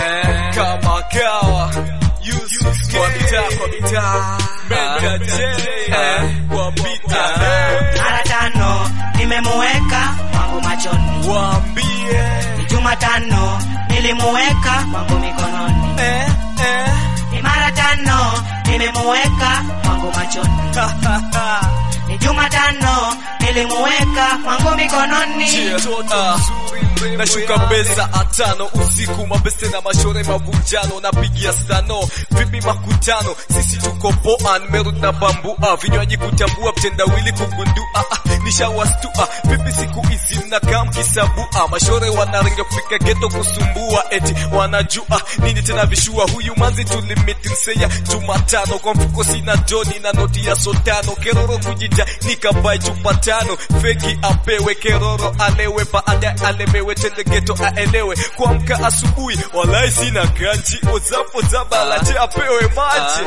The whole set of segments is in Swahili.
eh, kama kawa Yusuf kwa mitaa kwa mitaa Menda J eh, kwa mita eh, mara tano nimemuweka wangu machoni, waambie ni Jumatano nilimuweka wangu mikononi, eh, eh, ni mara tano nimemuweka wangu machoni, ha, ha, ha. ni Jumatano nilimuweka wangu mikononi. Ah, nashuka pesa atano usiku mabese na mashore mavunjano napigia stano vipi makutano sisi tuko poa nimerudi na bambua vinywaji kutambua mtendawili kugundua ah, nishawastua vipi siku hizi mnakaa mkisabua mashore wanaringa kufika geto kusumbua eti wanajua nini tena vishua huyu manzi tulimiti mseya jumatano kwa mfuko sina joni na noti ya sotano keroro kujija nikabai chupa tano feki apewe keroro alewe baada alemewe tende geto aelewe kuamka asubuhi walai sina kanji ozapo zabalaje apewe maji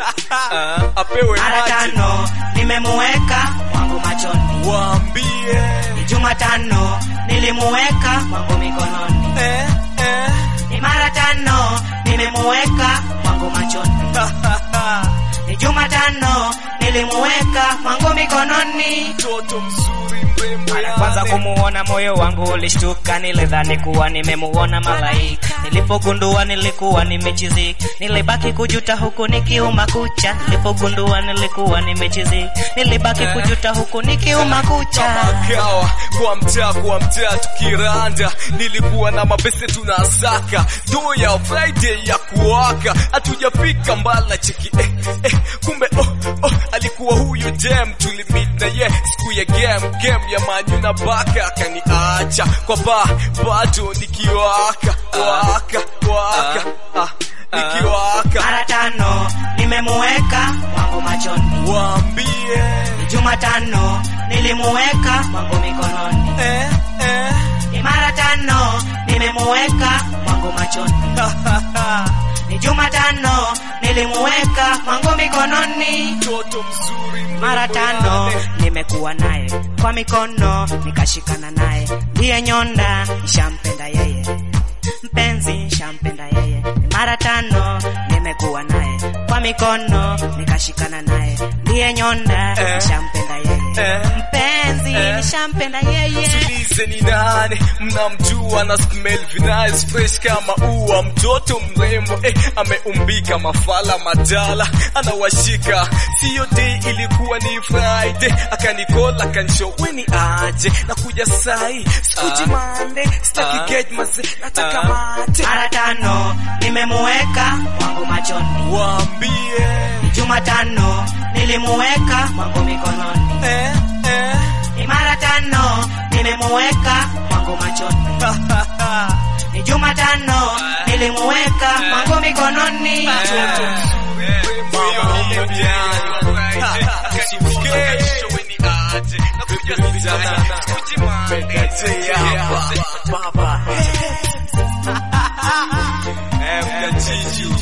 apewe Mara maji tano nimemuweka wangu machoni, waambie ni Jumatano nilimuweka wangu mikononi, eh, eh, ni mara tano nimemuweka wangu machoni, ha, ha, ha. ni Jumatano nilimuweka wangu mikononi. mtoto mzuri mrembo Mara kwanza yale. kumuona moyo wangu ulishtuka, nilidhani kuwa nimemuona malaika. Nilipogundua nilikuwa nimechizika, nilibaki kujuta huku nikiuma kucha. Nilipogundua nilikuwa nimechizika, nilibaki kujuta huku nikiuma kucha. makawa kwa mtaa kwa mtaa tukiranda, nilikuwa na mapese tunasaka do ya Friday ya kuwaka, hatujafika mbala cheki eh, eh, kumbe oh, oh, alikuwa huyo jam tulimit na ye siku ya game game ya manyu na baka akaniacha kwa ba bado nikiwaka waka waka ah, nikiwaka Mara tano nimemuweka wangu machoni, waambie Jumatano nilimuweka wangu mikononi, eh, eh, ni mara tano nimemuweka wangu machoni. ha, ha, ha. ni Jumatano nilimuweka wangu mikononi, mtoto mzuri mrembo mara tano yale. nimekuwa naye kwa mikono nikashikana naye, ndiye nyonda nishampenda yeye, mpenzi nishampenda yeye, mara tano nimekuwa naye kwa mikono nikashikana naye, ndiye nyonda Eh. nishampenda yeye, Eh. mpenzi Eh. nishampenda yeye. Tulize ni nani mnamjua na smell vinice fresh kama ua mtoto mrembo eh, ameumbika mafala madala anawashika siyo day ilikuwa ni Friday akanikola akanshow weni aje nakuja sai sikuji Ah. mande sitaki Ah. get maze nataka Ah. mate Mara tano nimemuweka wangu machoni waambie Jumatano nilimuweka wangu mikononi, eh, eh, ni mara tano nimemuweka wangu machoni, ha, ha, ha. ni Jumatano nilimuweka wangu mikononi. Mtoto mzuri mrembo yale. Ha, ha, kesho weni aje nakuja sana kujimande baba eh mkajiji